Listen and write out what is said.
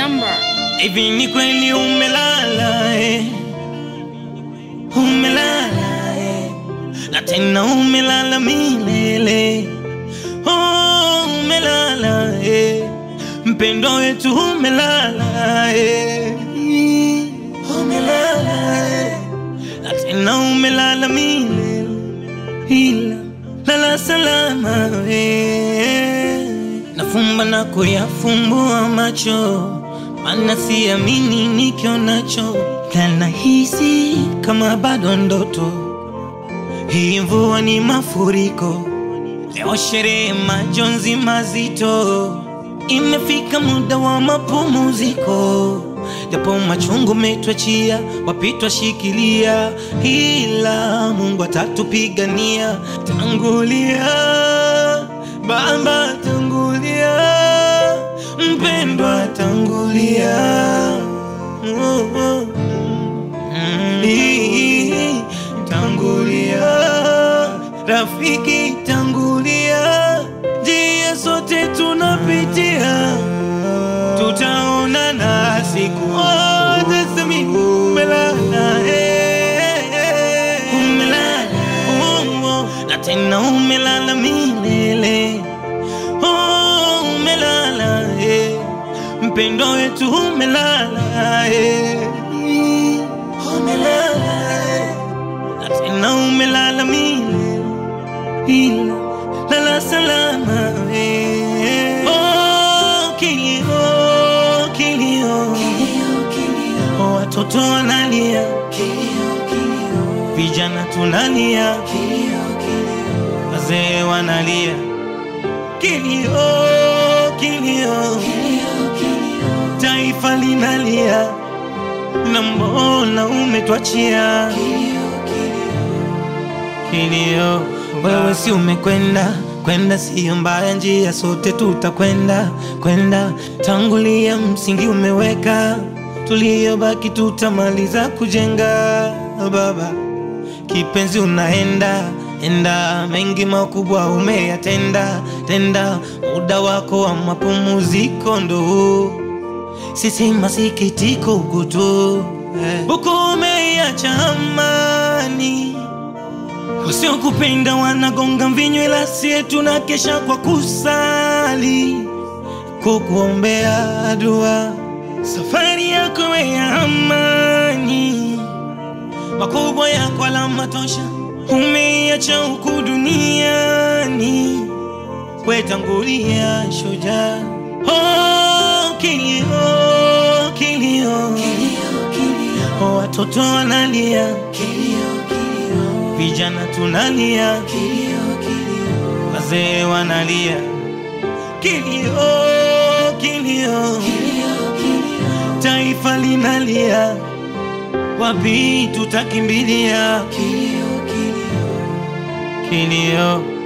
number. Hivi ni kweli umelala eh? Umelala eh? Na tena umelala milele oh, umelala eh? Mpendo wetu umelala eh? Umelala eh? Na tena umelala milele ila lala salama eh? Nafumba na kuyafumbua macho mana siamini nikionacho, na nahisi kama bado ndoto. Hii mvua ni mafuriko, leo sherehe, majonzi mazito. Imefika muda wa mapumziko, japo machungu metwachia, wapitwa shikilia, ila Mungu atatupigania. Tangulia Baba, tangulia mpendwa tangulia, Oh, oh. Mm, ii, tangulia, rafiki tangulia, njia sote tunapitia, tutaonana siku moja. Semi umelala, eh, eh, umelala, oh, oh, na tena umelala milele Oh, umelala eh. Mpendo wetu umelala eh. Umelala eh. Na tena umelala milele ila lala salama eh. Oh, kilio kilio Oh, watoto wanalia vijana tunalia wazee wanalia kilio kilio taifa linalia na mbona umetwachia kilio wewe si umekwenda kwenda siyo mbaya njia sote tutakwenda kwenda tangulia msingi umeweka tuliyobaki tutamaliza kujenga baba kipenzi unaenda enda mengi makubwa umeyatenda tenda muda wako wa mapumziko ndo huu. sisi masikitiko huku tu eh. huku umeiacha amani wasiokupenda wanagonga mvinyo ila sie tunakesha kwa kusali kukuombea dua safari yako ya amani makubwa yako alama tosha umeiacha huku duniani wetangulia shujaa oh, kilio kilio oh, watoto wanalia vijana tunalia wazee wanalia kilio kilio taifa linalia wapi tutakimbilia kilio